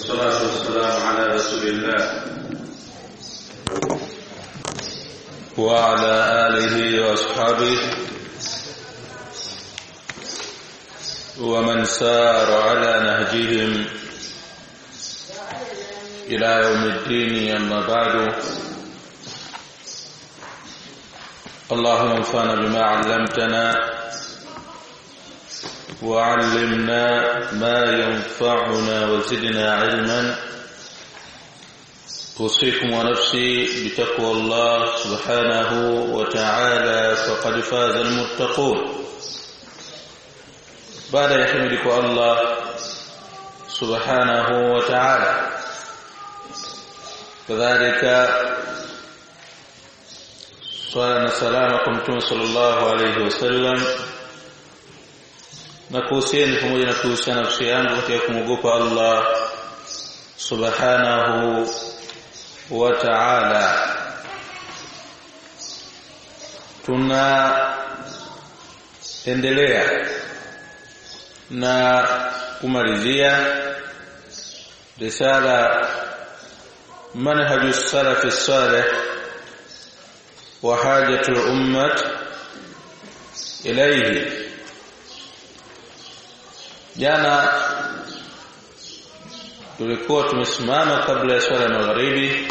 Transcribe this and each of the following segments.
والصلاة والسلام على رسول الله وعلى آله وأصحابه ومن سار على نهجهم إلى يوم الدين أما بعد اللهم انفعنا بما علمتنا وعلمنا ما ينفعنا وزدنا علما أوصيكم ونفسي بتقوى الله سبحانه وتعالى فقد فاز المتقون بعد يحمدك الله سبحانه وتعالى كذلك swala na salama kwa mtume sallallahu alayhi wasallam na kuhusiana pamoja na kuhusiana nafsi yangu katika kumwogopa Allah subhanahu wa ta'ala tuna endelea na kumalizia risala manhaju salafi salih وحاجة الأمة إليه jana tulikuwa tumesimama kabla ya swala ya magharibi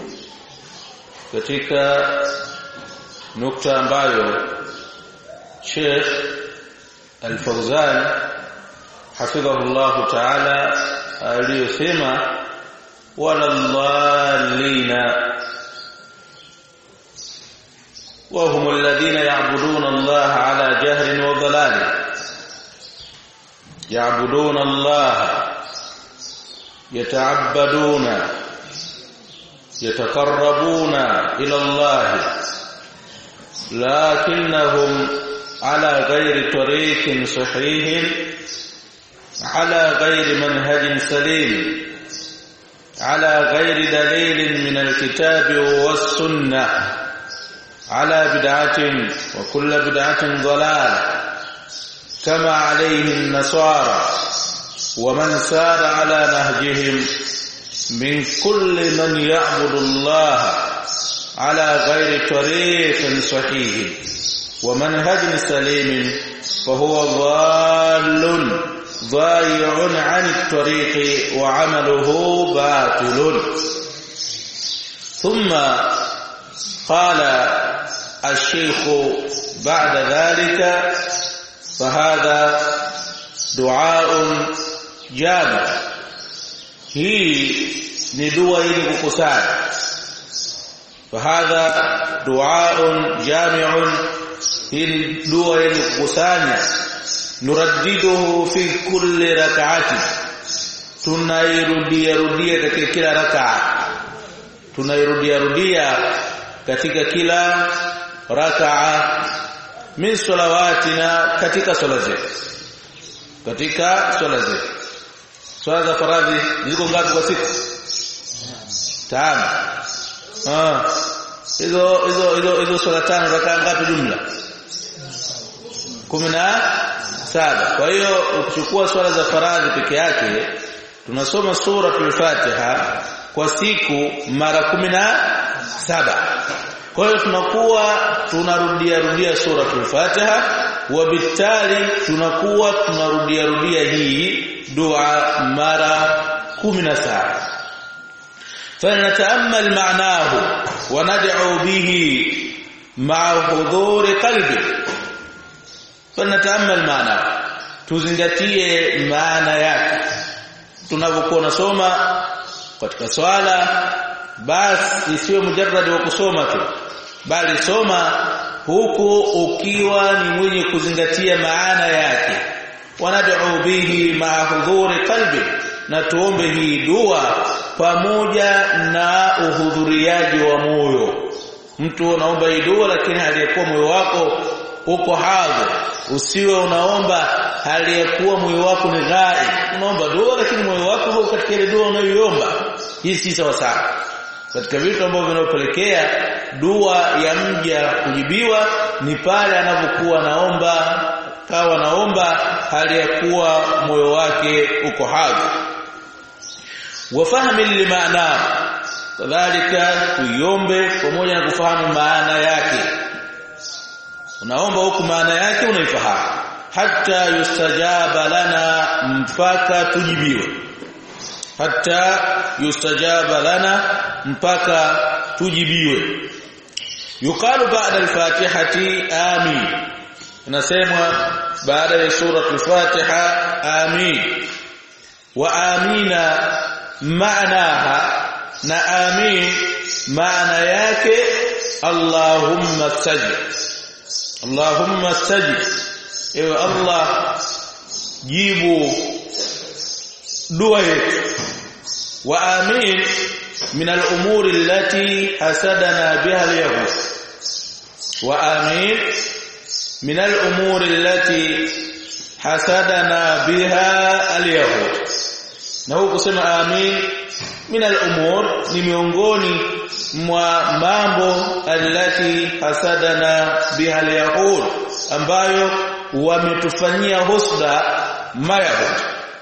katika nukta ambayo Sheikh Al-Fawzan hafidhahullah ta'ala aliyosema wala dhallina وهم الذين يعبدون الله على جهر وضلال يعبدون الله يتعبدون يتقربون إلى الله لكنهم على غير طريق صحيح على غير منهج سليم على غير دليل من الكتاب والسنه على بدعة وكل بدعة ضلال كما عليه النصارى ومن سار على نهجهم من كل من يعبد الله على غير طريق صحيح ومنهج سليم فهو ضال ضايع عن الطريق وعمله باطل ثم قال الشيخ بعد ذلك فهذا دعاء جامع hii ni dua ili kukusanya fahadha duaun jami'un hii ni dua ili kukusanya nuraddiduhu fi kulli rak'ati tunairudia rudia katika kila rak'a tunairudia rudia katika kila rakaa min salawatina katika swala zetu katika swala zetu swala za faradhi ziko ngapi kwa siku tano ah hizo hizo hizo hizo swala tano rakaa ngapi jumla saba kwa hiyo ukichukua swala za faradhi peke yake tunasoma sura al-Fatiha kwa siku mara saba kwa hiyo tunakuwa tunarudia rudia sura al-Fatiha wabitali tunakuwa tunarudia rudia hii dua mara 17 فنتامل معناه وندعو به مع حضور قلبي فنتامل معناه tuzingatie maana yake tunapokuwa nasoma katika swala basi isiwe mujarrad wa kusoma tu bali soma huku ukiwa ni mwenye kuzingatia maana yake wanad'u bihi ma'a hudhuri qalbi na tuombe hii dua pamoja na uhudhuriaji wa moyo mtu unaomba hii dua lakini aliyekuwa moyo wako uko hadhi usiwe unaomba hali ya kuwa moyo wako ni ghai unaomba dua lakini moyo wako hauko katika ile dua unayoiomba hii si sawa sawa katika vitu ambavyo vinapelekea dua ya mja kujibiwa ni pale anapokuwa naomba kawa naomba hali ya kuwa moyo wake uko hadhi wa fahmi limaana kadhalika tuiombe pamoja na kufahamu maana yake unaomba huku maana yake unaifahamu hatta yustajaba lana mpaka tujibiwe hatta yustajaba lana mpaka tujibiwe yuqalu ba'da al-fatihati amin unasemwa baada ya sura al-fatiha amin wa amina maanaha na amin maana yake allahumma stajib allahumma stajib ewe allah jibu dua yetu wa amin min al-umuri allati hasadana biha al-yahud wa amin min al-umuri allati hasadana biha al-yahud na huko kusema amin min al-umur ni miongoni mwa mambo allati hasadana biha al-yahud ambayo wametufanyia husda mayahud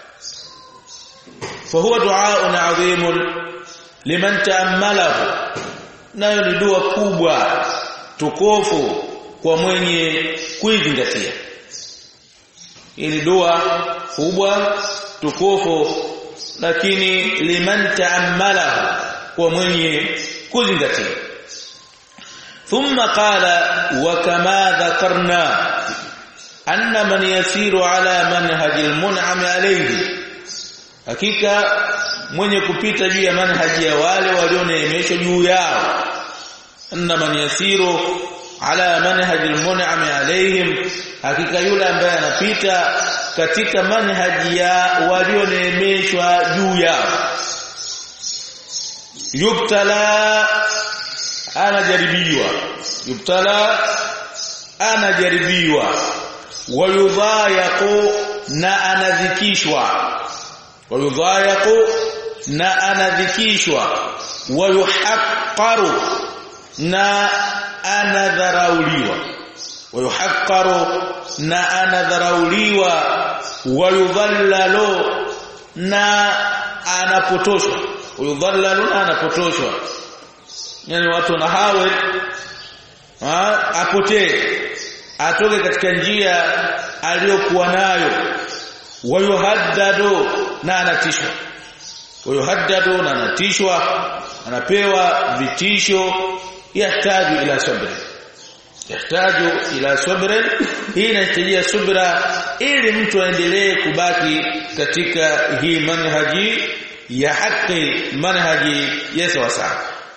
فهو دعاء عظيم liman taammalahu nayo ni dua kubwa tukofu kwa mwenye kuizingatia ili dua kubwa tukofu lakini liman taammalahu kwa mwenye kuzingatia thumma qala wa kama dhakarna anna man yasiru ala manhaji almun'am alayhi hakika mwenye kupita juu ya manhaji ya wale walioneemeshwa juu yao anna man yasiru ala manhaji almun'am alayhim hakika yule ambaye anapita katika manhaji ya walioneemeshwa juu yao yubtala anajaribiwa yubtala anajaribiwa wayudhayaqu na anadhikishwa wayudhayaqu na anadhikishwa wayuhaqqaru na anadharauliwa wayuhaqqaru na anadharauliwa wayudhallalu na anapotoshwa wayudhallalu na anapotoshwa yani watu na hawe apotee atoke katika njia aliyokuwa nayo wayuhaddadu na anatishwa wayuhaddadu na anatishwa anapewa vitisho yahtaju ila sabri yahtaju ila sabri hii inahitajia subra ili mtu aendelee kubaki katika hii manhaji ya haki manhaji ya sawa sawa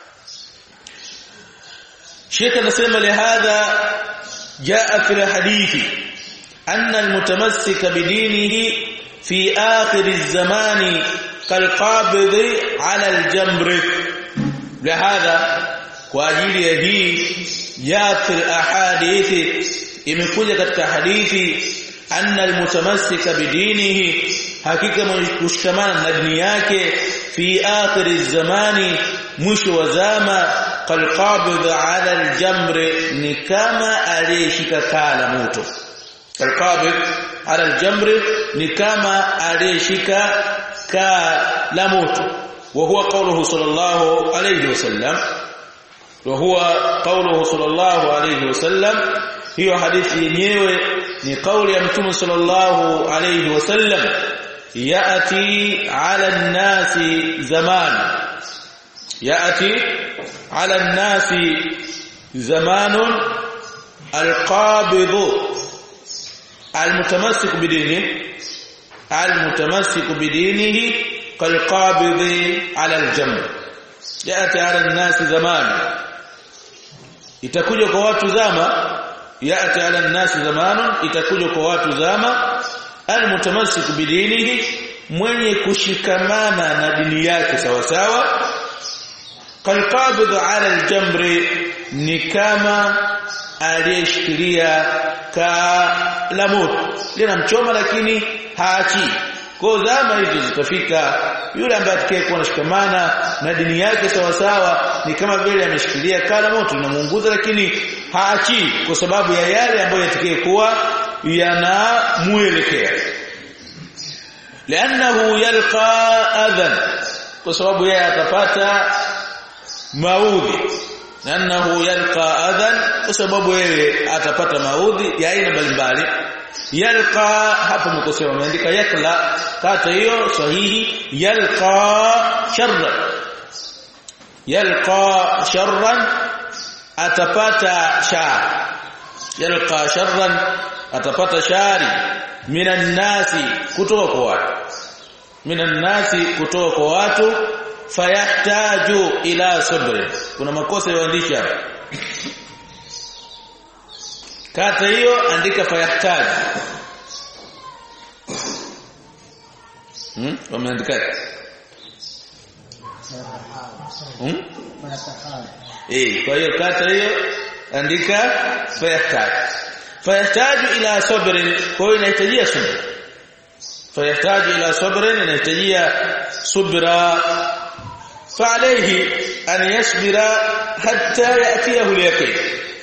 Sheikh anasema lihadha jaa fi hadithi anna almutamassika bidinihi fi akhir az-zamani kalqabid ala al-jamr lihadha kwa ajili ya hii jaa fi ahadithi imekuja katika hadithi anna almutamassika bidinihi hakika mwenye kushikamana na dini yake fi akhir az-zamani mwisho wa zama kalqabid ala aljamr ni kama aliyeshika kala moto kalqabid ala aljamr ni kama aliyeshika kala moto wa huwa qawluhu sallallahu alayhi wasallam wa huwa qawluhu sallallahu alayhi wasallam hiyo hadithi yenyewe ni kauli ya mtume sallallahu alayhi wasallam yati ala an-nasi zaman ياتي على الناس زمان القابض المتمسك بدينه المتمسك بدينه كالقابض على الجمر ياتي على الناس زمان itakuja kwa watu zama yati ala nasi zamanun itakuja kwa watu zama almutamassik bidinihi mwenye kushikamana na dini yake sawa sawa kalqabid ala aljamri ni kama aliyeshikilia ka la moto linamchoma lakini haachi kwa zama hizo zitafika yule ambaye atakayekuwa anashikamana na dini yake sawa sawa ni kama vile ameshikilia kala moto linamuunguza lakini haachi kwa sababu ya yale ambayo yatakayekuwa yanamuelekea لانه يلقى اذى kwa sababu yeye atapata maudhi annahu yalqa adhan kwa sababu yeye atapata maudhi ya aina mbalimbali yalqa hapo mkosea wameandika yakla kata hiyo sahihi yalqa sharran yalqa sharran atapata shar yalqa sharran atapata shari minan nasi kutoka kwa watu minan nasi kutoka kwa watu fayahtaju ila sabr kuna makosa ya uandishi hapa kata hiyo andika fayahtaju hmm wameandika hmm eh kwa hiyo kata hiyo andika fayahtaju fayahtaju ila sabr kwa hiyo inahitajia subra fayahtaju ila sabr inahitajia subra فعليه أن يصبر حتى يأتيه اليقين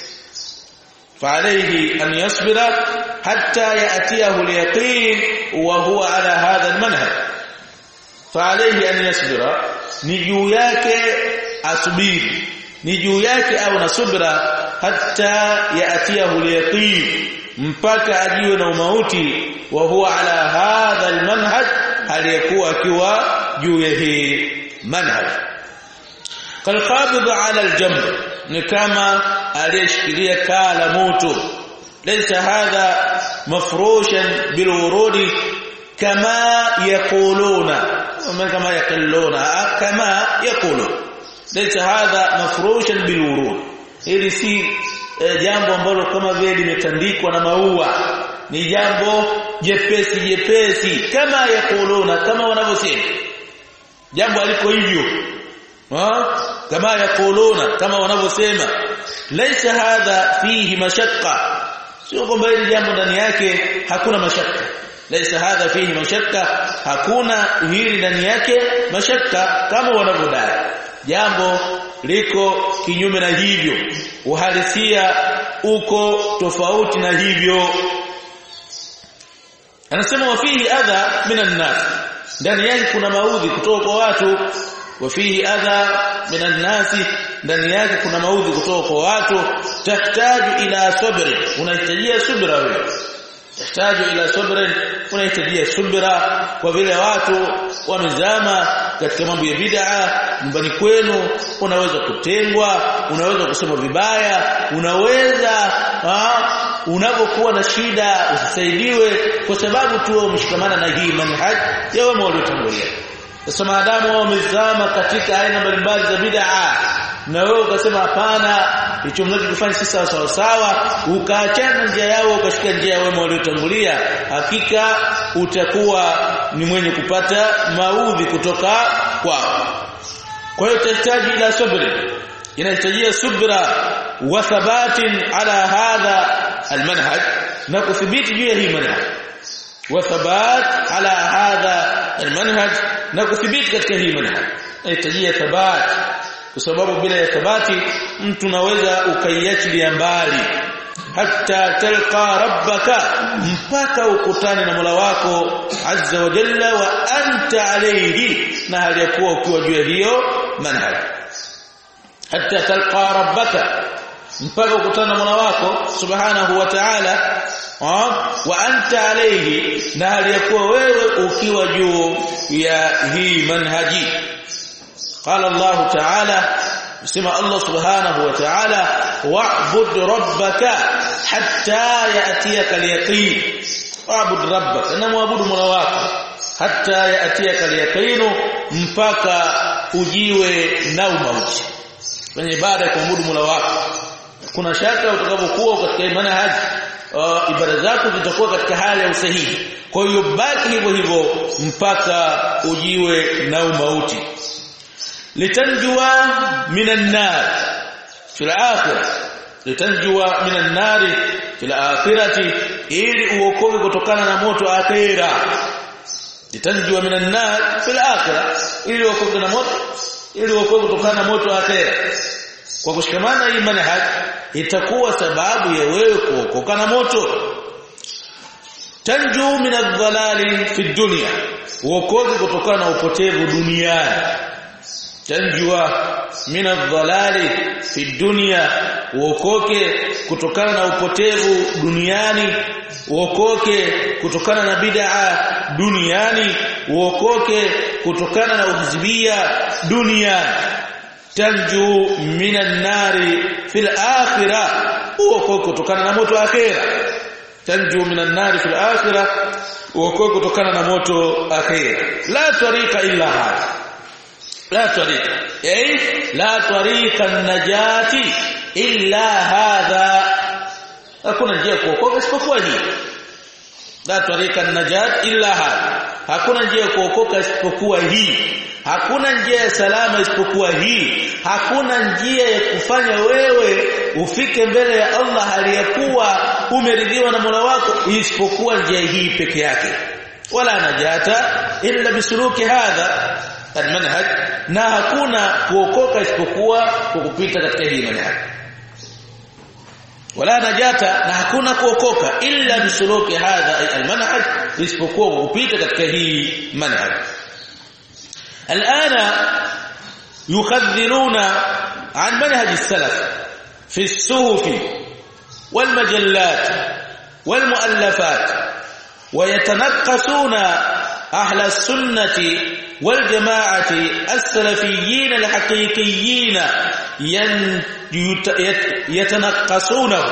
فعليه أن يصبر حتى يأتيه اليقين وهو على هذا المنهج فعليه أن يصبر نجو yake asubiri ni juu yake au nasubira hatta yaatiyahu al-yaqin mpaka ajiwe na umauti wa huwa ala hadha al-manhaj aliyekuwa akiwa juu ya hii manhaj kalqabid ala aljamb ni kama aliyeshikilia kaa la moto laysa hadha mafrushan bilwurudi kama yaquluna kama yaquluna kama yaqulu laysa hadha mafrushan bilwurud hili si jambo ambalo kama vile limetandikwa na maua ni jambo jepesi jepesi kama yaquluna kama wanavyosema jambo aliko hivyo kama yakuluna kama wanavyosema laisa hadha fihi mashaqqa sio kwamba hili jambo ndani yake hakuna mashaka laisa hadha fihi mashaqqa hakuna hili ndani yake mashaka kama wanavyodai jambo liko kinyume na hivyo uhalisia uko tofauti na hivyo anasema wafihi adha minan nas ndani yake kuna maudhi kutoka kwa watu wafihi adha minan nasi ndani yake kuna maudhi kutoka kwa watu tahtaju ila sabri unahitajia subra wewe tahtaju ila sabri unahitajia subra kwa vile watu wamezama katika mambo ya bid'a nyumbani kwenu unaweza kutengwa unaweza kusema vibaya unaweza unapokuwa na shida usisaidiwe kwa sababu tu umeshikamana na hii manhaj ya wema waliotangulia sasa maadamu wamezama katika aina mbalimbali za bid'a na wewe ukasema hapana hicho mnachokifanya si sawa sawa sawa ukaachana njia yao ukashika njia ya wema waliotangulia hakika utakuwa ni mwenye kupata maudhi kutoka kwao kwa hiyo tahitaji ila sabri inahitajia subra wa thabatin ala hadha almanhaj na kuthibiti juu ya hii manhaj wa thabat ala hadha almanhaj na kuthibiti katika hii manhaj inahitajia thabat kwa sababu bila ya thabati mtu naweza ukaiachilia mbali hatta talqa rabbaka mpaka ukutane na Mola wako azza wa jalla wa anta alayhi na hali ya kuwa ukiwa juu ya hiyo manhaj hatta talqa rabbaka mpaka ukutane na Mola wako subhanahu wa ta'ala wa anta alayhi na hali ya kuwa wewe ukiwa juu ya hii manhaji قال الله تعالى اسمع الله سبحانه وتعالى واعبد ربك حتى ياتيك اليقين واعبد ربك انا معبود مولا wako hatta yatiyaka al-yaqin mpaka ujiwe na umauti kwenye ibada ya kuabudu Mola wako kuna shaka utakapokuwa katika imani haji uh, ibada zako zitakuwa katika hali ya usahihi kwa hiyo baki hivyo hivyo mpaka ujiwe na umauti litanjua minan nar fil akhirah litanjua minan nar fil akhirati ili uokoke kutokana na moto akhira litanjua minan nar fil akhirah ili uokoke na moto ili uokoke kutokana na moto akhira kwa kushikamana hii manhaj itakuwa sababu ya wewe kuokoka na moto tanju min adh-dhalali fi dunya uokoke kutokana na upotevu duniani tanjua min adh-dhalali fi dunya uokoke kutokana na upotevu duniani uokoke kutokana na bid'a duniani uokoke kutokana na uhizbia duniani tanju minan nari fil akhirah uokoke kutokana na moto akhira tanju minan nari fil akhirah uokoke kutokana na moto akhira la tariqa illa hada la tariqa ay la tariqa an-najati illa hadha hakuna njia kuokoka isipokuwa hii la tariqa an-najat illa hadha hakuna njia kuokoka isipokuwa hii hakuna njia ya salama isipokuwa hii hakuna njia ya kufanya wewe ufike mbele ya Allah hali ya kuwa umeridhiwa na Mola wako isipokuwa njia hii peke yake wala najata illa bisuluki hadha almanhaj na hakuna kuokoka isipokuwa kwa kupita katika hii manhaj wala najata na hakuna kuokoka illa bisuluki hadha almanhaj isipokuwa kwa kupita katika hii manhaj الآن يخذلون عن منهج السلف في الصحف والمجلات والمؤلفات ويتنقصون أهل السنة والجماعة السلفيين الحقيقيين يتنقصونه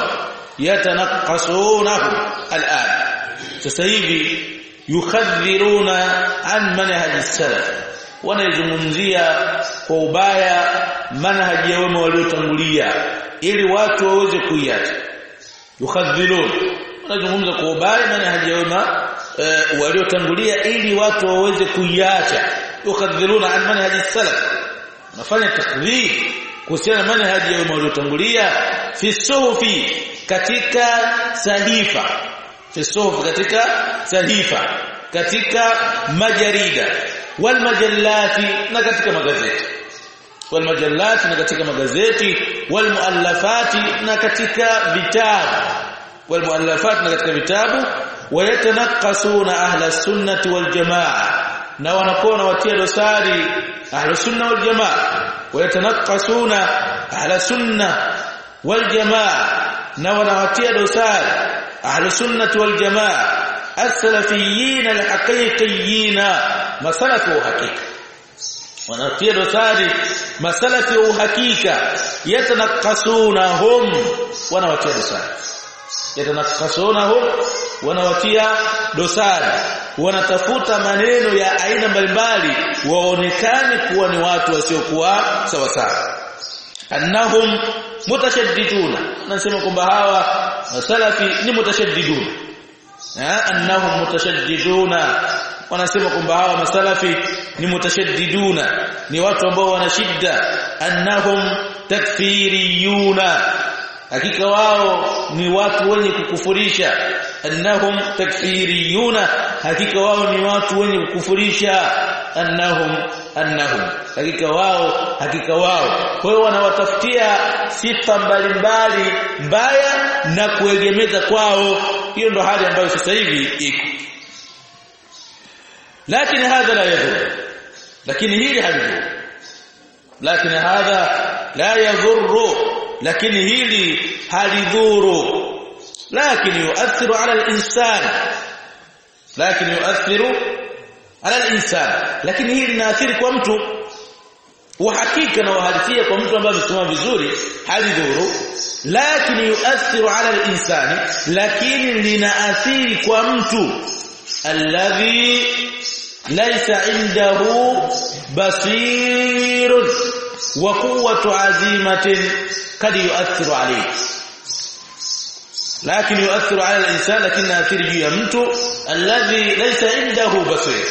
يتنقصونه الآن تسيبي يخذلون عن منهج السلف wanaizungumzia kwa ubaya manhaji ya wema waliotangulia ili watu waweze kuiacha yukhadhilun wanazungumza kwa ubaya manhaji ya wema e, waliotangulia ili watu waweze kuiacha yukhadhiluna an manhaji salaf wanafanya takdhib kuhusiana na manhaji ya wema waliotangulia fi suhufi katika sahifa fi suhufi katika sahifa katika majarida walmajallati na katika magazeti walmajallati na katika magazeti walmuallafati na katika vitabu walmuallafati na katika vitabu wayatanaqasuna ahla sunnati waljamaa na wanakuwa watia dosari ahla sunna waljamaa wayatanaqasuna ahla sunna waljamaa na wanawatia dosari ahla sunnati waljamaa السلفيين الحقيقيين مسلف وحقيقه wanatia dosari masalafi wa uhakika yatanakasunahum wanawatia dosari yatanakasunahum wanawatia dosari wanatafuta maneno ya aina mbalimbali waonekane kuwa ni watu wasiokuwa sawa sawa annahum mutashaddiduna nasema kwamba hawa masalafi ni mutashaddiduna annahum mutashaddiduna wanasema kwamba hawa masalafi ni mutashaddiduna ni watu ambao wana shida annahum takfiriyuna hakika wao ni watu wenye kukufurisha annahum takfiriyuna hakika wao ni watu wenye kukufurisha annahum annahum hakika wao hakika wao kwa hiyo wanawatafutia sifa mbalimbali mbaya na kuegemeza kwao hiyo ndo hali ambayo sasa hivi iko lakini hadha la yadhur lakini hili halidhuru lakini hadha la yadhuru lakini hili halidhuru lakini yuathiru ala al-insan lakini yuathiru ala al-insan lakini hili linaathiri kwa mtu uhakika na uhalisia kwa mtu ambaye amesoma vizuri halidhuru lakini yuathiru ala al-insani lakini linaathiri kwa mtu alladhi laysa indahu basirun wa quwwatu azimatin kad yuathiru alayhi lakini yuathiru ala al-insan lakini athiri juu ya mtu alladhi laysa indahu basir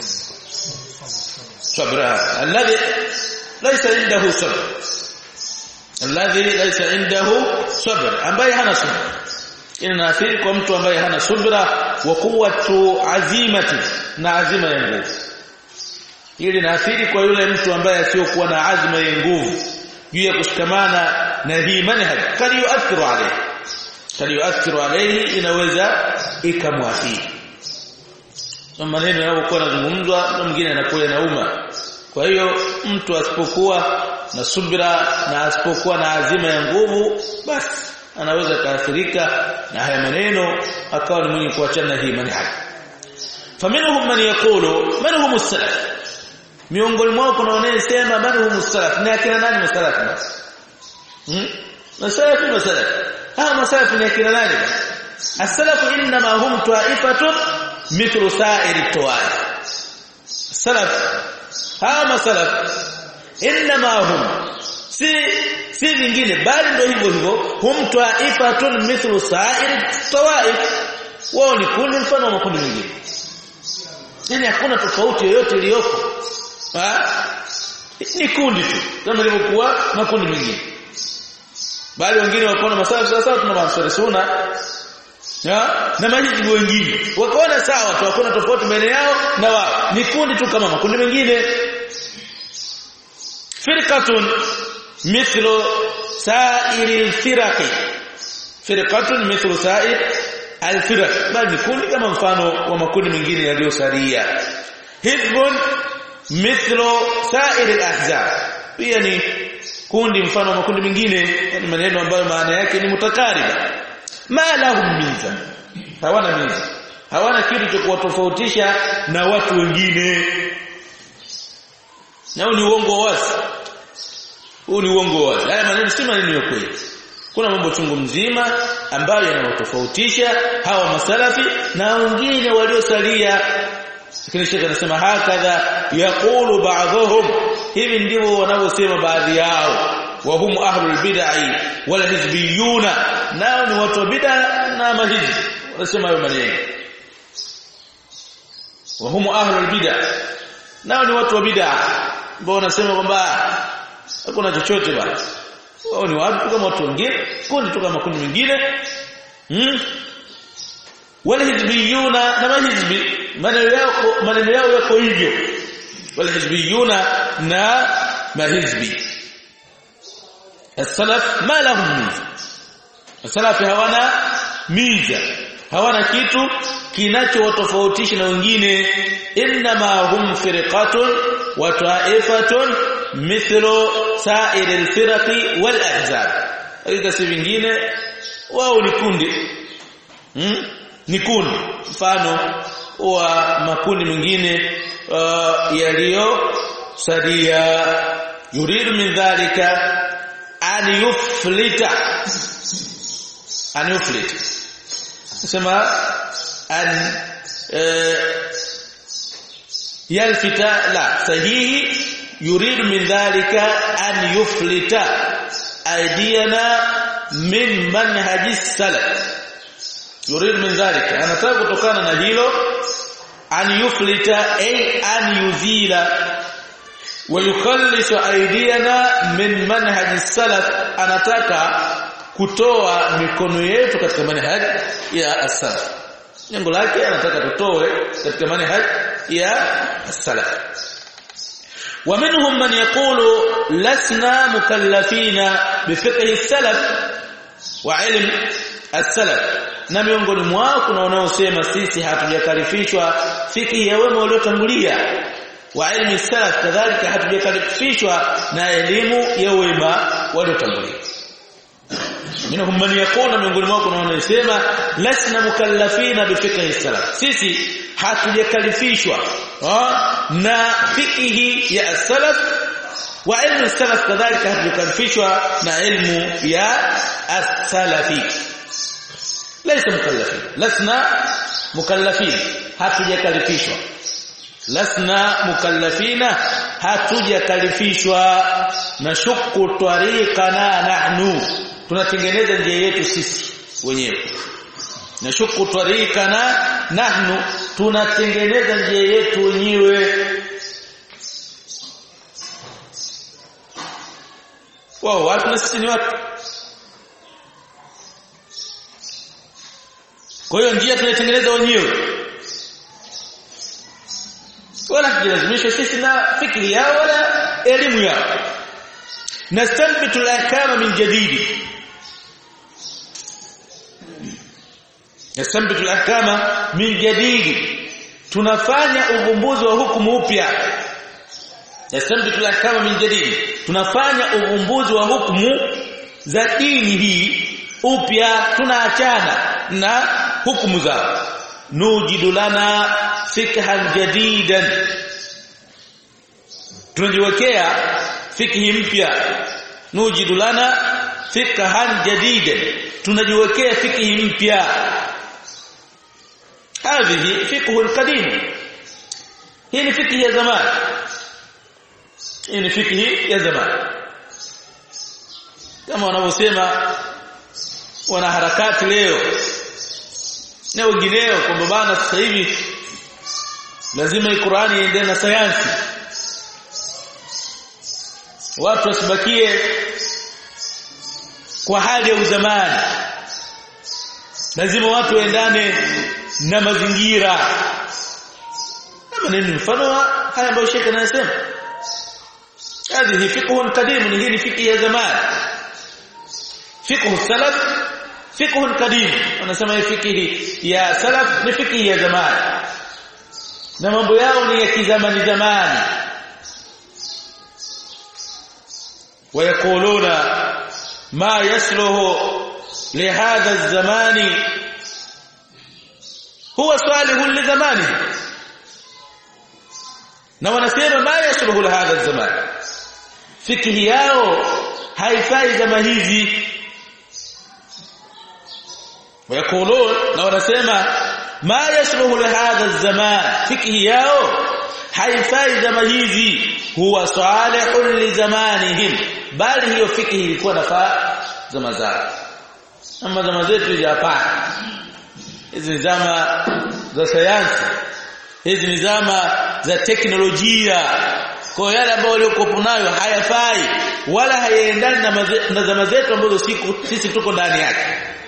sabra alladhi laysa indahu sabr alladhi laysa indahu sabr ambaye hana subra inaathiri kwa mtu ambaye hana subra wa quwwatu azimati na azima ya nguvu ili naathiri kwa yule mtu ambaye asiyokuwa na azma ya nguvu juu ya kushikamana na hii manhaj kali yuathiru alayhi kali yuathiru alayhi inaweza ikamwathiri maneno yanayokuwa yanazungumzwa na mwingine anakuwa nauma kwa hiyo mtu asipokuwa na subira na asipokuwa na azima ya nguvu basi anaweza kaathirika na haya maneno akawa ni mwenye kuachana hii manhaji faminhum man yaqulu man hum as-salaf miongoni mwao kuna wanaosema man hum as-salaf ni akina nani masalaf basi hmm masalaf masalaf hawa masalaf ni akina nani as-salaf inma hum ta'ifatun mithlu sa'iri tawaif salaf hawa masalaf inma hum si si vingine bali ndio hivyo hivyo hum ta'ifatun mithlu sa'iri tawaif wao ni kundi mfano wa makundi mengine yani hakuna tofauti yoyote iliyoko ni kundi tu kama ilivyokuwa makundi mengine bali wengine wakaona masafa sasa tuna maswali suna ya na majibu wengine wakaona sawa tu hakuna tofauti baina yao na wao ni kundi tu kama makundi mengine firqatun mithlu sa'iri al-firaqi firqatun mithlu sa'ir al-firaq bali kundi kama mfano wa makundi mengine yaliyosalia hizbun mithlu sa'ir al-ahzab pia ni kundi mfano wa makundi mengine yani maneno ambayo maana yake ni mutakariba ma lahum miza hawana miza hawana kitu cha kuwatofautisha na watu wengine na huu ni uongo wazi huu ni uongo wazi haya maneno si maneno ya kweli kuna mambo chungu mzima ambayo yanawatofautisha hawa masalafi na wengine waliosalia lakini shekhe anasema hakadha yaqulu ba'dhum hivi ndivyo wanavyosema baadhi yao wa hum ahlul bid'ah wal hizbiyuna nao ni watu wa bid'a na mahizbi wanasema hayo maneno wa hum ahlul bid'ah nao ni watu wa bid'a ambao wanasema kwamba hakuna chochote basi wao ni watu kama watu wengine kundi tu kama kundi mengine hmm? wal hizbiyuna na mahizbi maneno yao maneno yao yako hivyo wal hizbiyuna na mahizbi السلف ما لهم ميزه السلف hawana miza hawana kitu kinachowatofautisha na wengine inma hum firqatun wa ta'ifatun mithlu sa'ir al-firqi wal ahzab aidha si vingine wao ni kundi hmm? ni kundi mfano wa makundi mengine uh, yaliyo sadia yuridu min dhalika an yuflita an yuflita sema an yalfita la sahihi yuridu min dhalika an yuflita aidiyana min manhaji salaf yuridu min dhalika anataka kutokana na hilo an yuflita ay an yuzila ويخلص ايدينا من منهج السلف anataka kutoa mikono yetu katika manhaj ya as-salaf lengo lake anataka tutoe katika manhaj ya as-salaf ومنهم من يقول لسنا مكلفين بفقه السلف وعلم السلف na miongoni mwao kuna wanaosema sisi hatujakalifishwa fikhi ya wema waliotangulia wa ilmi salaf kadhalika hatujakalifishwa na elimu ya wema waliotangulia minhum man yaqulu miongoni mwao kuna wanaosema lasna mukallafina bi fiqhi salaf sisi hatujakalifishwa na fiqhi ya salaf wa ilmu salaf kadhalika hatujakalifishwa na ilmu ya as-salafi laysa mukallafin lasna mukallafin hatujakalifishwa lasna mukallafina hatujakalifishwa na shukku tariqana nahnu tunatengeneza njia yetu sisi wenyewe na shukku tariqana nahnu tunatengeneza njia yetu wenyewe wao watu na sisi ni watu kwa hiyo njia tunaitengeneza wenyewe wala kujilazimishwa sisi na fikri yao wala elimu yao nastanbitu al-ahkama min jadidi nastanbitu al-ahkama min jadidi tunafanya uvumbuzi wa hukumu upya yasambitu kama min jadid tunafanya uvumbuzi wa hukumu za dini hii upya tunaachana na hukumu zao nujidu lana fikhan jadidan tunajiwekea fikhi mpya nujidu lana fikhan jadidan tunajiwekea fikhi mpya hadhihi fikhu alqadim hii ni fikhi ya zamani hii ni fikhi ya zamani kama wanavyosema wanaharakati leo na wengineo kwamba bana sasa hivi lazima Qur'ani iende na sayansi watu wasibakie kwa hali ya uzamani lazima watu waendane na mazingira kama nini mfano haya ambayo Sheikh anasema هذه فقه قديم hii ni fiqh ya zamani fiqh salaf fiqh qadim wanasema hii fiqh ya salaf ni fiqh ya zamani na mambo yao ni ya kizamani zamani ويقولون ما يصلح لهذا الزمان هو صالح لزمانه na wanasema ma yasluhu hadha zaman fikhi yao haifai zama hizi wayakulun na wanasema ma yasluhu hadha zaman fikhi yao haifai zama hizi huwa salihun li zamanihim bali hiyo fikhi ilikuwa nafaa zama zao ama zama zetu hapana hizi zama za sayansi hizi ni zama za teknolojia kwa yale ambayo waliokuwa nayo hayafai wala hayaendani na, na zama zetu ambazo siku sisi tuko ndani yake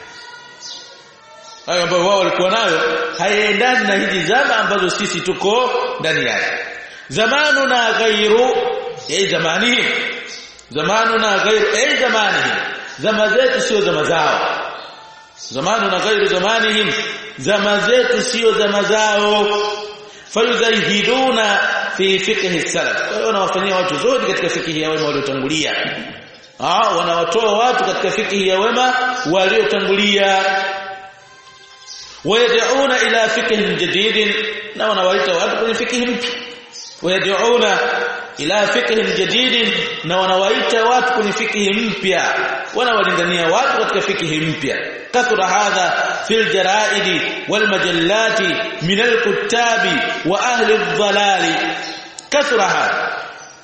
hayo ambayo wao walikuwa nayo hayaendani na hizi zama ambazo sisi tuko ndani yake zamanu na ghairu eh zamani zamanu na ghairu eh zamani zama zetu sio zama zao zamanu na ghairu zamanihim zama zetu sio zama zao fayuzahiduna fi fiqh salaf kwa hiyo wanawafanyia watu zote katika fiqh ya wema waliotangulia ah wanawatoa watu katika fiqh ya wema waliotangulia wayad'una ila fiqh jadid na wanawaita watu kwenye fiqh mpya wayad'una ila fiqh jadid na wanawaita watu kwenye fiqh mpya wanawalingania watu katika fiqh mpya كثر هذا في الجرائد والمجلات من الكتاب واهل الضلال كثر هذا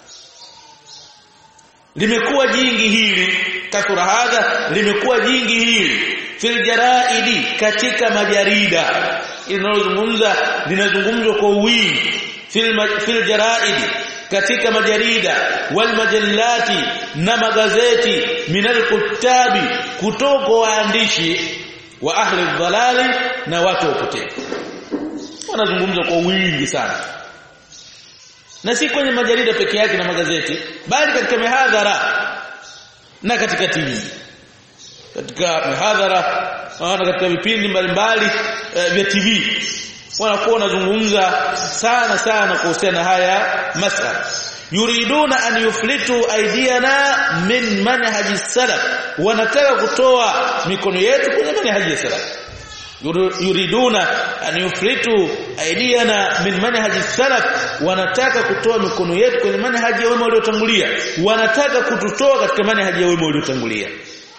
limekuwa jingi hili kathura hadha limekuwa jingi hili fil jaraidi katika majarida linalozungumza linazungumzwa kwa wingi fil fil jaraidi katika majarida wal majallati na magazeti minal kutabi kutoka waandishi wa ahli dhalali na watu wapotevu wanazungumza kwa wingi sana na si kwenye majarida peke yake na magazeti bali katika mihadhara na katika TV katika mihadhara na katika vipindi mbalimbali e, vya TV wanakuwa wanazungumza sana sana kuhusiana haya masala yuriduna an yuflitu aidiyana min manhaji salaf wanataka kutoa mikono yetu kwenye manhaji salaf yuriduna an yuflitu aidiyana min manhaji salaf wanataka kutoa mikono yetu kwenye manhaji ya wema waliotangulia wanataka kututoa katika manhaji ya wema waliotangulia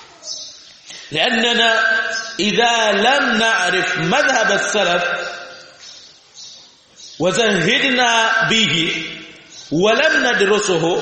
لاننا اذا لم نعرف مذهب السلف وزهدنا به ولم ندرسه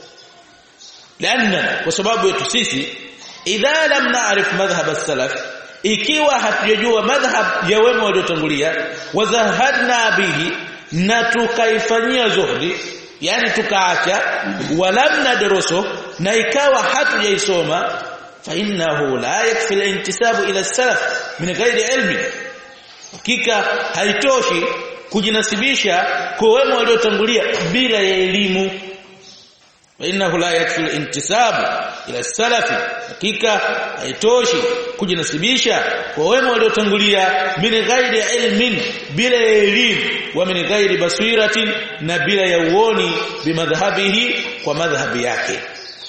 لاننا وسبب yetu sisi idha lam na'rif madhhab as-salaf ikiwa hatujajua madhhab ya wema waliotangulia wazahadna bihi na tukaifanyia zuhdi yani tukaacha walam nadrusu na ikawa hatujaisoma fa innahu la yakfi al-intisabu ila as-salaf min ghairi ilmi hakika haitoshi kujinasibisha kwa wema waliotangulia bila ya elimu innahu la yakfi intisab ila salafi hakika haitoshi kujinasibisha kwa wema waliotangulia min ghairi ilmin bila elimu wa min ghairi basiratin na bila ya uoni bimadhhabihi kwa madhhabi yake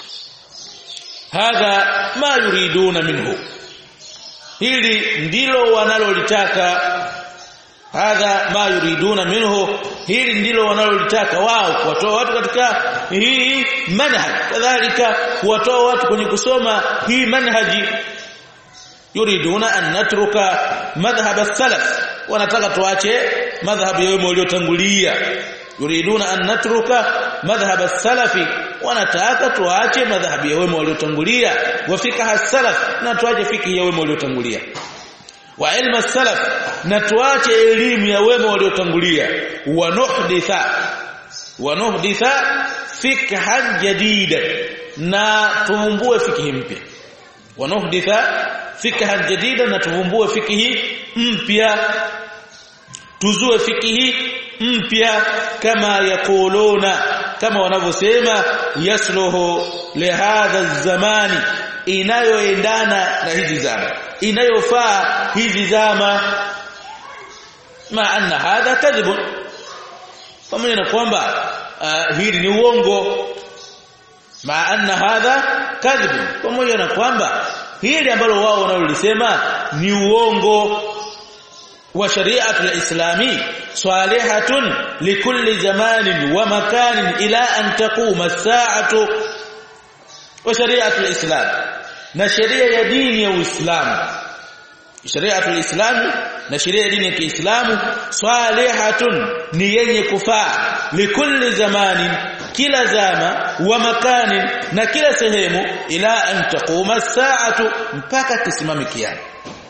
hadha ma yuriduna minhu hili ndilo wanalolitaka hadha ma yuriduna minhu hili ndilo wanalolitaka wao kuwatoa watu katika hii manhaj kadhalika kuwatoa watu kwenye kusoma hii manhaji yuriduna an natruka madhhab as-salaf wanataka tuache madhhab ya wema waliotangulia yuriduna an natruka madhhab as-salafi wanataka tuache madhhab ya wema waliotangulia wa fiqh as-salaf na tuache fiqh ya wema waliotangulia wa ilmu as-salaf na tuache elimu ya wema waliotangulia wa nuhditha wa nuhditha fikhan jadida na tuvumbue fikhi mpya wa nuhditha fikhan jadida na tuvumbue fikhi mpya tuzue fikhi mpya kama yakuluna kama wanavyosema yasluhu lihadha zamani inayoendana na hizi zama inayofaa hizi zama ma anna hadha kadhib pamoja na kwamba uh, hili ni uongo ma anna hadha kadhib pamoja na kwamba hili ambalo wao wanalolisema ni uongo wa shari'atu al-islami salihatun likulli zamanin wa makanin ila an taquma as-sa'atu wa shari'atu al-islam na sheria ya dini ya Uislamu shari'atu al-islami na sheria ya dini ya Kiislamu salihatun ni yenye kufaa likulli zamanin kila zama wa makanin na kila sehemu ila an taquma as-sa'atu mpaka kisimame kiyama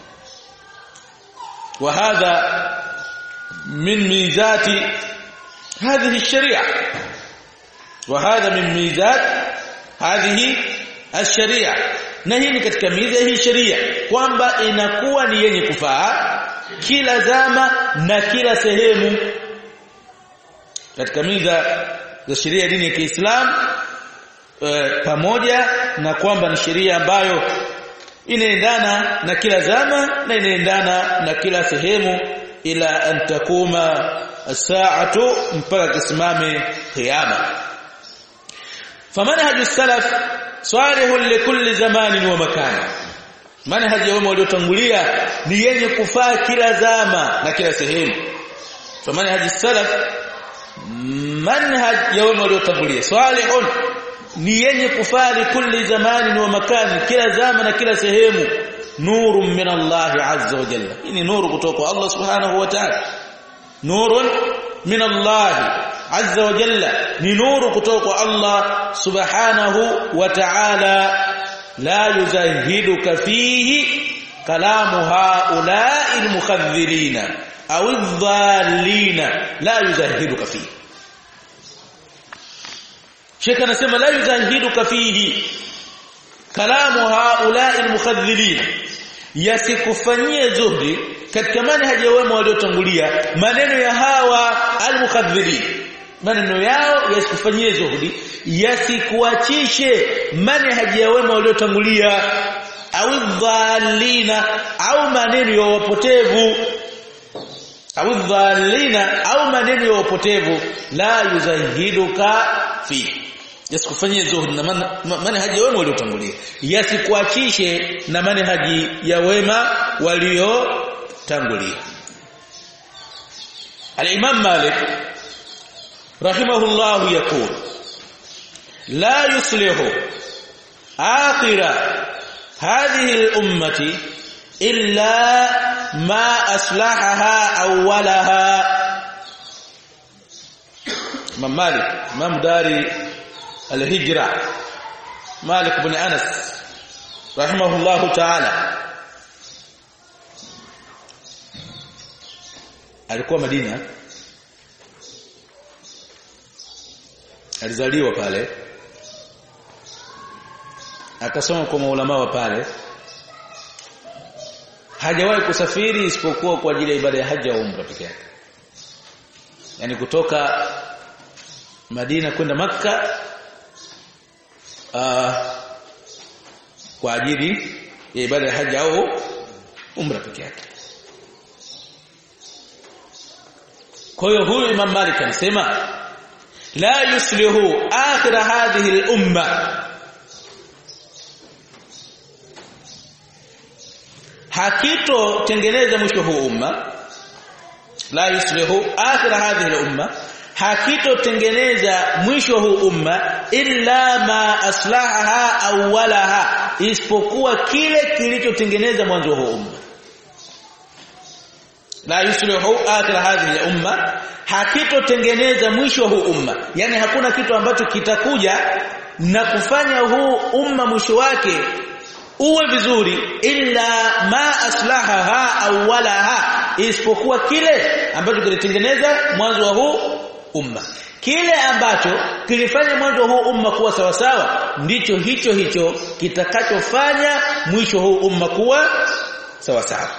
وهذا من ميزات هذه الشريعه وهذا من ميزات هذه الشريعه na hii ni katika miza hii sheria kwamba inakuwa ni yenye kufaa kila zama na kila sehemu katika miza za sheria ya dini ya Kiislamu e, pamoja na kwamba ni sheria ambayo inaendana na kila zama na inaendana na kila sehemu ila an takuma saatu mpaka kisimame kiyama famanhaju salaf salihun likulli zamanin wa makan manhaj ya wema waliotangulia ni yenye kufaa kila zama na kila sehemu famanhaju salaf manhaj ya wema waliotangulia salihun ni yenye kufali kulli zamani wa makani kila zama na kila sehemu nurun min Allah azza wa jalla hii ni nuru kutoka kwa Allah subhanahu wa ta'ala nurun min Allah azza wa jalla ni nuru kutoka kwa Allah subhanahu wa ta'ala la yuzahiduka fihi kalamu haula'i almukhadhirina au adh-dhallina la yuzahiduka fihi Sheikh anasema la yuzahiduka fihi kalamu haula'i almukhadhilin yasikufanyie zuhdi katika manhaji ya wema waliotangulia maneno ya hawa almukhadhilin maneno yao yasikufanyie zuhdi yasikuachishe manhaji ya wema waliotangulia au dhalina au maneno ya wapotevu au dhalina au maneno ya wapotevu la yuzahiduka fi yasikufanyie zuhud na manhaji ya wema waliotangulia yasikuachishe na manhaji ya wema waliotangulia al-Imam Malik rahimahullah yaqul la yuslihu akhira hadhihi al-ummati illa ma aslahaha awwalaha Imam Malik Imam Dari al-Hijra Malik ibn Anas rahimahullah ta'ala alikuwa Madina alizaliwa pale akasoma kwa maulama wa pale hajawahi kusafiri isipokuwa kwa ajili ya ibada ya haji au umra peke yake yani kutoka Madina kwenda Makka uh, kwa ajili ya ibada ya haji au umra peke yake kwa hiyo huyu Imam Malik anasema la yuslihu akhir hadhihi al-umma hakito tengeneza mwisho huu umma la yuslihu akhir hadhihi al-umma hakito tengeneza mwisho huu umma illa ma aslahaha awwalaha isipokuwa kile kilichotengeneza mwanzo huu umma la yuslihu akhir hadhihi al-umma hakitotengeneza mwisho huu umma yani hakuna kitu ambacho kitakuja na kufanya huu umma mwisho wake uwe vizuri illa ma aslahaha awwalaha isipokuwa kile ambacho kilitengeneza mwanzo wa huu umma kile ambacho kilifanya mwanzo huu umma kuwa sawa sawa ndicho hicho hicho kitakachofanya mwisho huu umma kuwa sawa sawa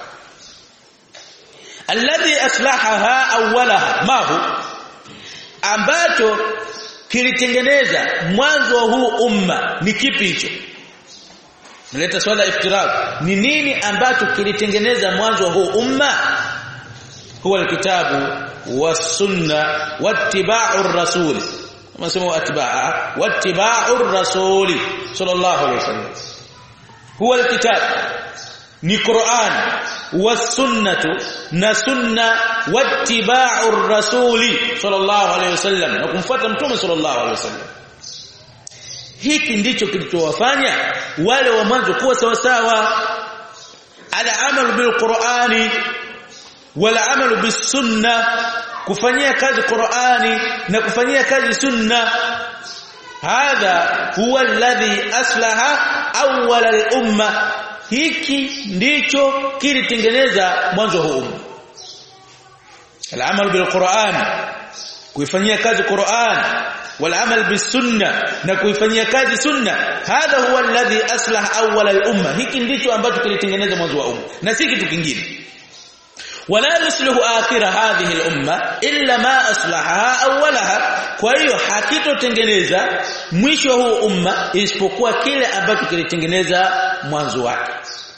alladhi aslahaha awwalaha mahu ambacho kilitengeneza mwanzo wa huu umma ni kipi hicho naleta swala iftiraq ni nini ambacho kilitengeneza mwanzo wa huu umma huwa alkitabu wasunna wattiba'ur rasul kama sema atba'a wattiba'ur rasuli sallallahu alayhi wasallam huwa alkitab ni Qur'an wasunnatu na sunna wattiba'ur rasuli sallallahu alayhi wasallam na kumfuata mtume sallallahu alayhi wasallam hiki ndicho kilichowafanya wale wa mwanzo kuwa sawa sawa al-amalu bil-Qur'ani wal-amalu bis-sunna kufanyia kazi Qur'ani na kufanyia kazi sunna hadha huwa alladhi aslaha awwal al-umma hiki ndicho kilitengeneza mwanzo huu umma al-amalu bil-Qur'an kuifanyia kazi Qur'an wal-amal bis-sunna na kuifanyia kazi sunna hadha huwa alladhi aslah awwal al-umma hiki ndicho ambacho kilitengeneza mwanzo wa umma na si kitu kingine wala yuslihu akhir hadhihi al-umma illa ma aslahaha awwalaha kwa hiyo hakitotengeneza mwisho huu umma isipokuwa kile ambacho kilitengeneza mwanzo wake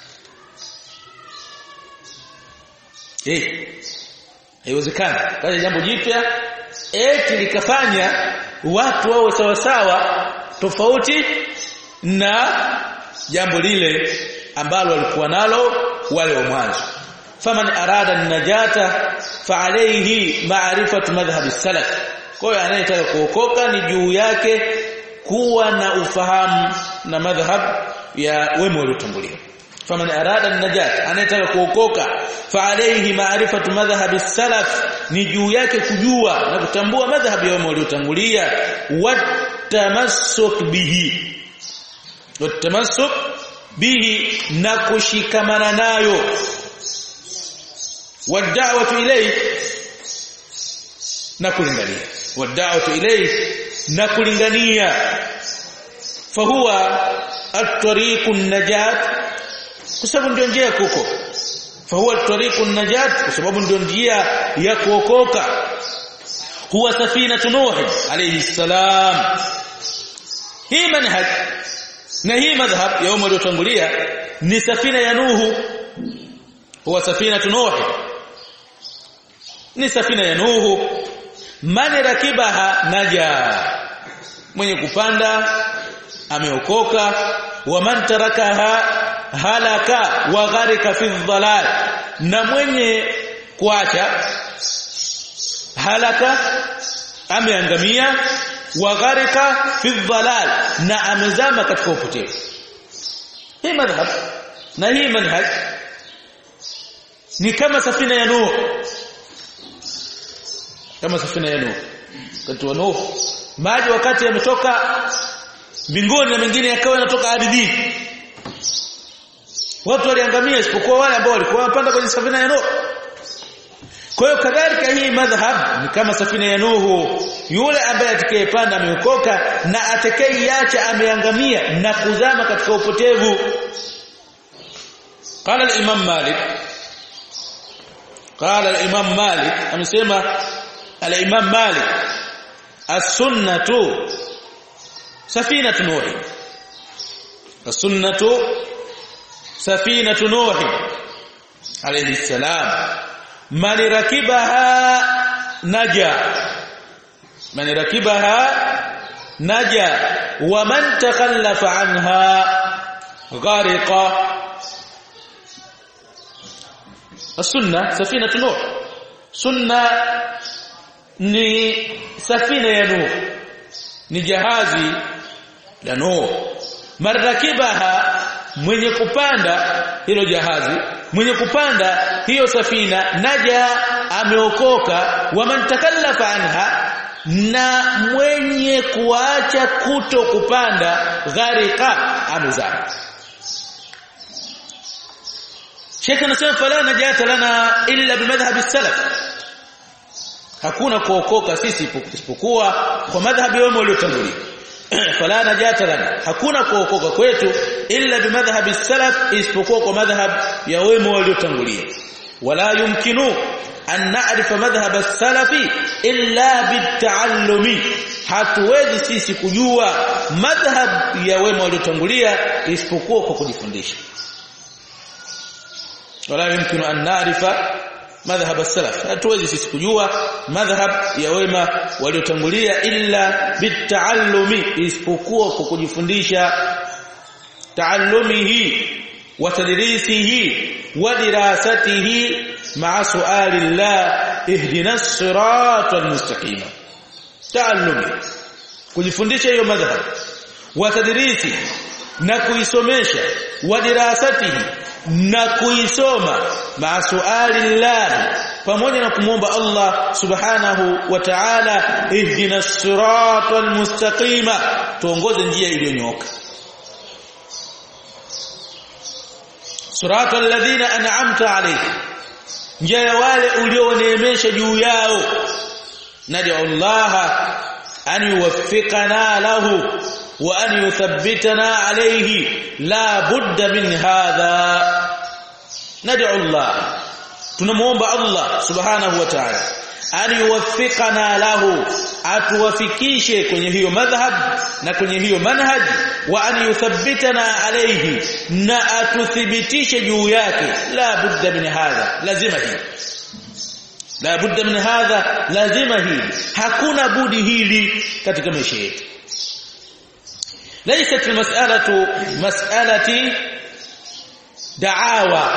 eh haiwezekani kaja jambo jipya eti likafanya watu wawe sawa sawa tofauti na jambo lile ambalo walikuwa nalo wale wa mwanzo faman arada najata fa alayhi ma'rifatu madhhab as-salaf kwa hiyo anayetaka kuokoka ni juu yake kuwa na ufahamu na madhhab ya wema waliotangulia faman arada najat anayetaka kuokoka fa alayhi ma'rifatu madhhab as-salaf ni juu yake kujua na kutambua madhhab ya wema waliotangulia watamassuk bihi watamassuk bihi na kushikamana nayo wad'awatu ilayhi na kulingania wad'awatu ilayhi na kulingania fahuwa at-tariqun najat kwa sababu ndio njia ya kuokoka fahuwa at-tariqun najat kwa sababu ndio njia ya kuokoka huwa safinatu nuh alayhi salam hii manhaj na hii madhhab ya umma uliotangulia ni safina ya nuhu huwa safinatu nuh ni safina ya nuhu man rakibaha naja mwenye kupanda ameokoka wa man tarakaha halaka wa gharika fi dhalal na mwenye kuacha halaka ameangamia wa gharika fi dhalal na amezama katika upotevu hii madhhab na hii manhaj ni kama safina ya Nuh kama safina ya Nuh wakati wa Nuh maji wakati yametoka mbinguni na mengine yakawa yanatoka ardhini watu waliangamia isipokuwa wale ambao walikuwa wanapanda kwenye safina ya Nuh kwa hiyo kadhalika hii madhhab ni kama safina ya Nuhu yule ambaye atakayepanda ameokoka na atakayeiacha ameangamia na kuzama katika upotevu قال الامام مالك قال الامام مالك amesema الامام مالك السنه سفينه نوح sunnatu safinatu nuh alayhi salam man rakibaha naja man rakibaha naja wa man takhallafa anha ghariqa السنه سفينه نوح sunna ni safina ya nuh ni jahazi la nuh marrakibaha mwenye kupanda hilo jahazi mwenye kupanda hiyo safina naja ameokoka waman takallafa anha na mwenye kuacha kuto kupanda gharika amezama Sheikh anasema fala najata lana illa bimadhhab as-salaf hakuna kuokoka sisi isipokuwa kwa madhhabi wao waliotangulia fala najata lana hakuna kuokoka kwetu illa bimadhhab as-salaf isipokuwa kwa madhhab ya wema waliotangulia wala yumkinu an na'rifa madhhab as-salafi illa bit-ta'allumi hatuwezi sisi kujua madhhab ya wema waliotangulia isipokuwa kwa kujifundisha wala yumkinu an na'rifa madhhab as-salaf hatuwezi sisi kujua madhhab ya wema waliotangulia illa bitaallumi isipokuwa kwa kujifundisha taallumihi wa tadrisihi wa dirasatihi ma'a su'ali Allah ihdina as-sirata al-mustaqima taallumi kujifundisha hiyo madhhab wa tadrisi na kuisomesha wa dirasatihi na kuisoma maasuali llah pamoja na kumwomba Allah subhanahu wa ta'ala ihdina siratal mustaqima tuongoze njia iliyonyooka siratal ladhina an'amta alayhim njia ya wale ulioneemesha juu yao nadi Allah an yuwaffiqana lahu wa an yuthabbitana alayhi la budda min hadha nad'u Allah tunamuomba Allah subhanahu wa ta'ala an yuwaffiqana lahu atuwafikishe kwenye hiyo madhhab na kwenye hiyo manhaj wa an yuthabbitana alayhi na atuthibitishe juu yake la budda min hadha lazima hii la budda min hadha lazima hili hakuna budi hili katika maisha yetu ليست المسألة مسألة دعاوى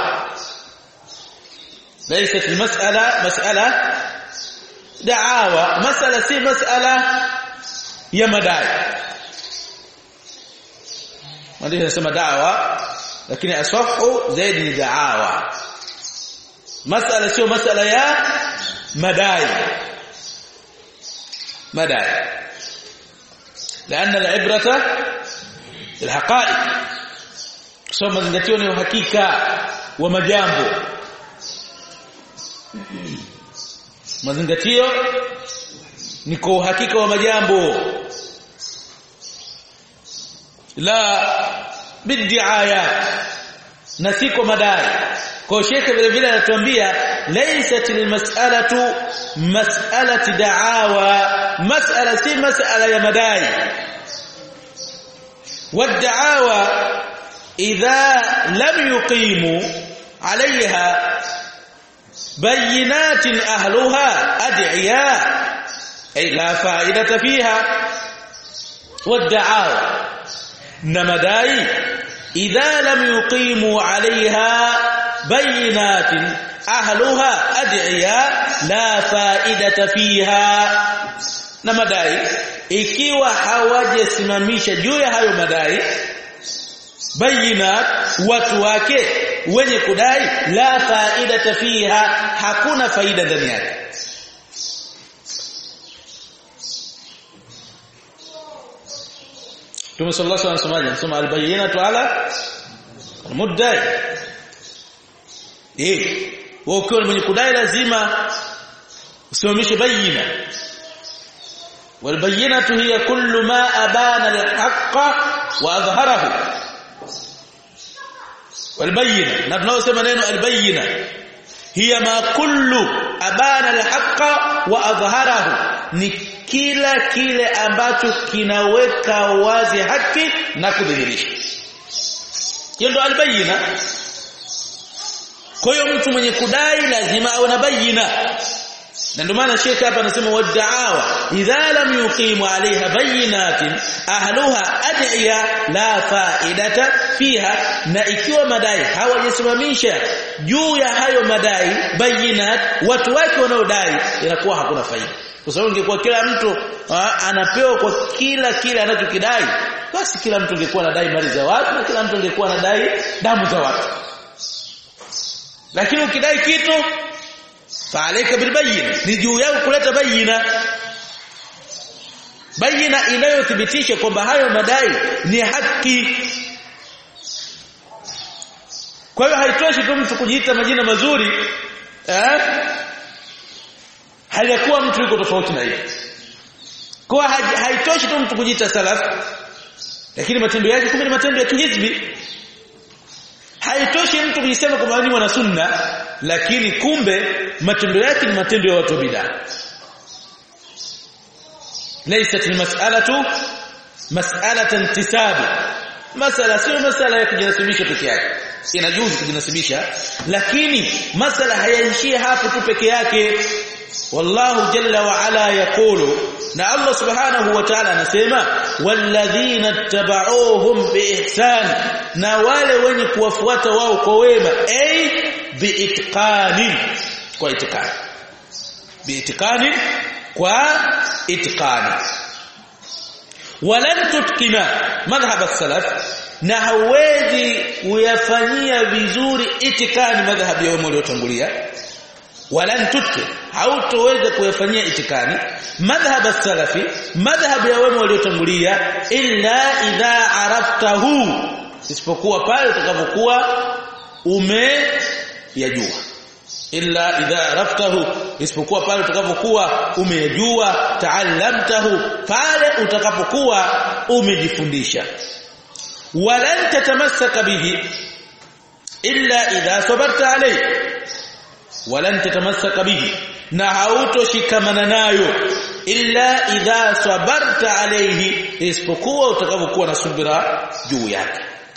ليست المسألة مسألة دعاوى مسألة سي مسألة يا مداي مدي نسمى دعوة لكن أصح زيد من دعاوى مسألة سيو مسألة يا مداي مداي لأن العبرة الحقائق kusoma zingatio ni uhakika wa majambo mazingatio ni kwa uhakika wa majambo la bidiaya na si kwa madai kwa shekhe vile vile anatuambia laysat almas'alatu mas'alati da'awa mas'ala si mas'ala ya madai والدعاوى إذا لم يقيموا عليها بينات أهلها أدعياء أي لا فائدة فيها والدعاوى نمداي إذا لم يقيموا عليها بينات أهلها أدعياء لا فائدة فيها نمداي ikiwa hawajasimamisha juu ya hayo madai bayinat watu wake wenye kudai la faida fiha hakuna faida ndani yake Mtume sallallahu alaihi wasallam anasema albayyinatu ala almuddai eh wewe ukiwa mwenye kudai lazima usimamishe bayina والبينه هي كل ما ابان الحق واظهره والبينه na tunaosema neno albayina hiya ma kullu abana alhaqa wa adhharahu ni kila kile ambacho kinaweka wazi haki na kudhihirisha hiyo ndo albayina kwa hiyo mtu mwenye kudai lazima awe na bayina na ndio maana Sheikh hapa anasema wad'awa idha lam yuqimu alaiha bayinatin ahluha ad'iya la fa'idata fiha na ikiwa madai hawajisimamisha juu ya hayo madai bayinat watu wake wanaodai inakuwa hakuna faida kwa sababu ingekuwa kila mtu ha, anapewa kwa kila kile anachokidai basi kila mtu angekuwa anadai mali za watu na kila mtu angekuwa anadai damu za watu lakini ukidai kitu fa'alayka bilbayyin ni juu yako kuleta bayina bayina inayothibitisha kwamba hayo madai ni haki kwa hiyo haitoshi tu mtu kujiita majina mazuri eh hayakuwa mtu yuko tofauti na hiyo kwa haitoshi tu mtu kujiita salaf lakini matendo yake kumbe ni matendo ya kihizbi haitoshi mtu kujisema kwamba ni mwana sunna lakini kumbe matendo yake ni matendo ya watu bid'a laysat almas'alatu mas'alatan intisab masala sio masala ya kujinasibisha peke yake inajuzu kujinasibisha lakini masala hayaishii hapo tu peke yake wallahu jalla wa ala yaqulu na Allah subhanahu wa ta'ala anasema walladhina tabauhum biihsan na wale wenye kuwafuata wao kwa wema ay biitqani kwa itikani biitqani kwa itikani walan tutkina madhhab as-salaf na hawezi kuyafanyia vizuri itikani madhhabi ya wema waliotangulia walan tutki hautoweza kuyafanyia itikani madhhab as-salafi madhhab ya wema waliotangulia illa idha araftahu isipokuwa pale utakapokuwa umeyajua illa idha araftahu isipokuwa pale utakapokuwa umeyajua taallamtahu pale utakapokuwa umejifundisha walan tatamassaka bihi illa idha sabarta alayhi walan tatamassaka bihi na hautoshikamana nayo illa idha sabarta alayhi isipokuwa utakapokuwa na subira juu yake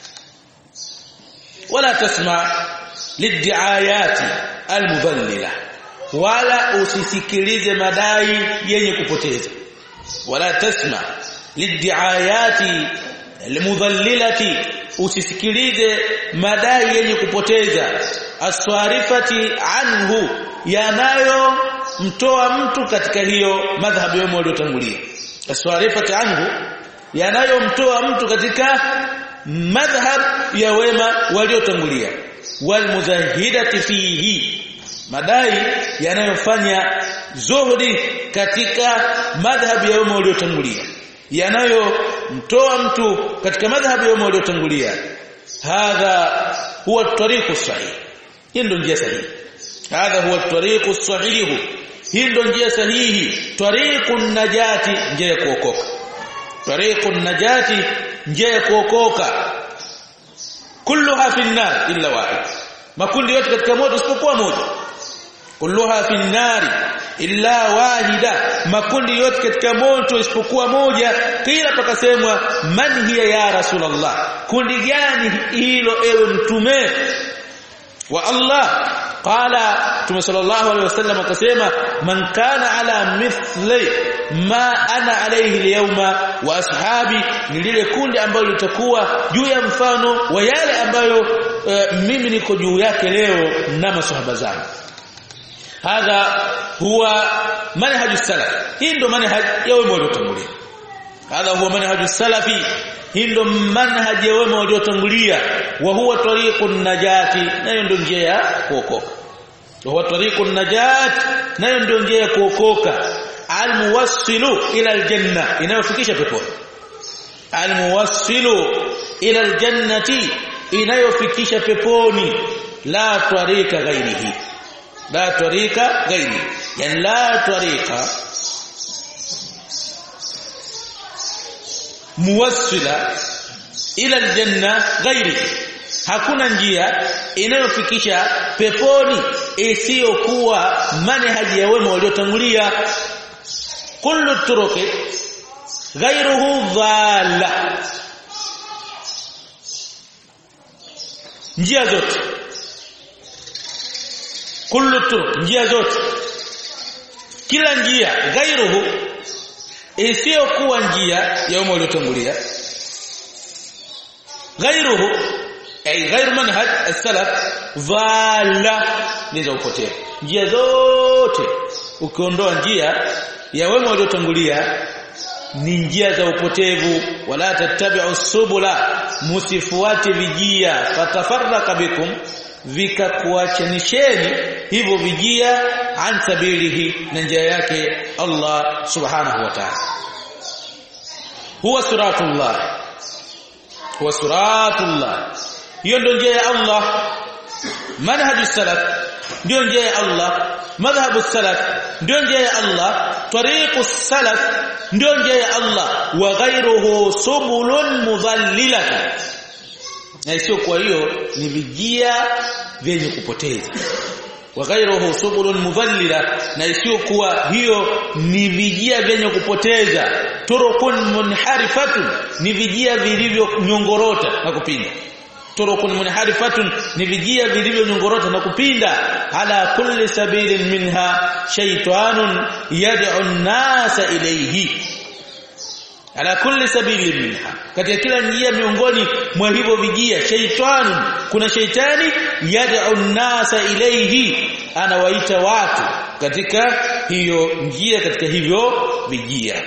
wala tasma liddiayati almudhallila wala usisikilize madai yenye kupoteza wala tasma liddiayati almudhallilati usisikilize madai yenye kupoteza aswarifati anhu yanayo mtoa mtu katika hiyo madhhabu yao waliotangulia aswarifati anhu yanayomtoa mtu katika madhhab ya wema waliotangulia walmuzahidati fihi madai yanayofanya zuhudi katika madhhab ya wema waliotangulia yanayomtoa mtu katika madhhab ya wema waliotangulia hadha huwa tariqu sahih hii ndio njia sahihi hadha huwa tariqu sahih hii ndio njia sahihi tariqu najati njia ya kuokoka tariqu najati njia ya kuokoka kulluha fi nar illa wahid makundi yote katika moto isipokuwa moja kulluha fi nari illa wahida makundi yote katika moto isipokuwa moja kila pakasemwa man hiya ya rasulullah kundi gani hilo ewe mtume wa Allah qala Mtume sallallahu alaihi wasallam akasema man kana ala mithli ma ana alayhi alyawma wa ashabi ni lile kundi ambalo litakuwa juu ya mfano wa yale ambayo uh, mimi niko juu yake leo na masahaba zangu hadha huwa manhaj salaf hii ndo manhaj ya wema waliotangulia hadha huwa manhaj salafi hii ndo manhaj ya wema waliotangulia wa huwa tariqun najati nayo ndio njia ya kuokoka wa huwa tariqun najat nayo ndio njia ya kuokoka almuwassilu ila aljanna inayofikisha peponi almuwassilu ila aljannati inayofikisha peponi la tariqa ghairihi la tariqa ghairi yani la tariqa muwassila ila aljanna ghairi hakuna njia inayofikisha peponi isiyokuwa manhaji ya wema waliotangulia kullu turuqi ghairuhu dhalla njia zote kullu turuq njia zote kila njia ghairuhu isiyokuwa njia ya umma uliotangulia ghairuhu ay ghairu manhaj as-salaf dhalla nizo upotea njia zote ukiondoa njia ya wema waliotangulia ni njia za upotevu wala tattabi'u subula musifuate vijia fatafarraka bikum vikakuachanisheni hivyo vijia an sabilihi na njia yake Allah subhanahu wa ta'ala huwa siratullah huwa siratullah hiyo ndio njia ya Allah manhaju salaf ndio njia ya Allah madhhabu salaf ndio njia ya Allah tariqu salaf ndio njia ya Allah wa ghayruhu subulun mudhallilatun na sio kwa hiyo ni vijia vyenye kupoteza wa ghayruhu subulun mudhallila na sio kuwa hiyo ni vijia vyenye kupoteza turukun munharifatun ni vijia vilivyonyongorota na kupinda turukun munharifatun ni vijia vilivyonyongorota na kupinda ala kulli sabilin minha shaytanun yad'u an-nasa ilayhi ala kulli sabilin minha katika kila njia miongoni mwa hivyo vijia shaytanun kuna shaytani yad'u an-nasa ilayhi anawaita watu katika hiyo njia katika hivyo vijia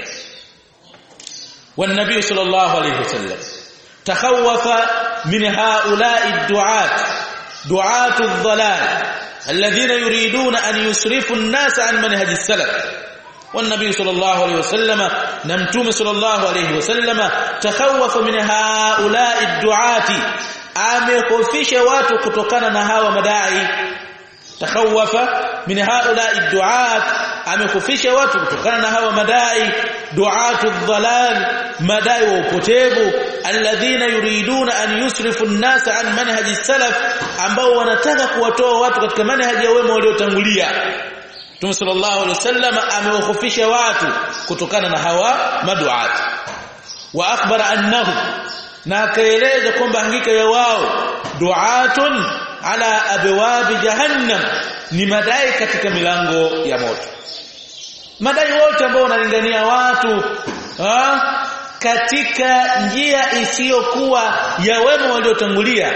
والنبي صلى الله عليه وسلم تخوف من هؤلاء الدعاة دعاة الضلال الذين يريدون أن يصرفوا الناس عن منهج السلف والنبي صلى الله عليه وسلم نمتوم صلى الله عليه وسلم تخوف من هؤلاء الدعاة amekofisha watu kutokana na hawa madai takhawafa min haula duat amekufisha watu kutokana na hawa madai duatu dhalal madai wa upotevu alladhina yuriduna an yusrifu an-nasa an manhaji salaf ambao wanataka kuwatoa watu katika manhaji ya wema waliotangulia Mtume sallallahu alaihi wasallam amewakufisha watu kutokana na hawa maduat wa akhbara annahu na akaeleza kwamba hakika ya wao duatun ala abwabi jahannam ni madai katika milango ya moto madai wote ambao wanalingania watu ha? katika njia isiyokuwa ya wema waliotangulia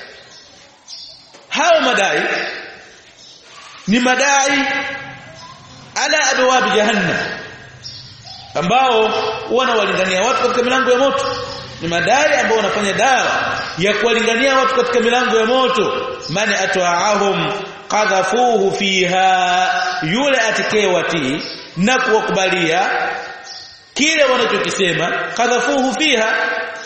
hao madai ni madai ala abwabi jahannam ambao wanawalingania watu katika milango ya moto ni madai ambao wanafanya dawa ya kuwalingania watu katika milango ya moto mani atwaahum qadhafuhu fiha yule atakayewatii na kuwakubalia kile wanachokisema qadhafuhu fiha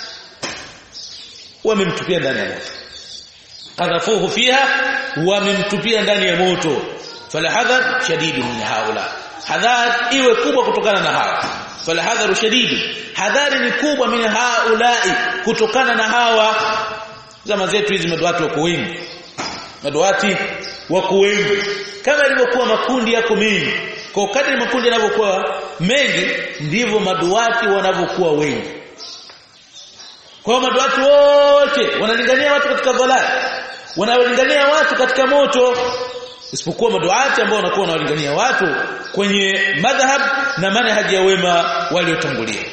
wamemtupia ndani ya moto qadhafuhu fiha wamemtupia ndani ya moto falahadhar shadidu min haula hadhar iwe kubwa kutokana na hawa falahadharu shadidu hadhari ni kubwa min haulai kutokana na hawa zama zetu hizi maduati wako wengi maduati wako wengi kama ilivyokuwa makundi yako mengi kwa kadri makundi yanavyokuwa mengi ndivyo maduati wanavyokuwa wengi kwa maduati wote wanalingania watu katika dhalali wanalingania watu katika moto isipokuwa maduati ambao wanakuwa wanawalingania watu kwenye madhhab na manhaji ya wema waliotangulia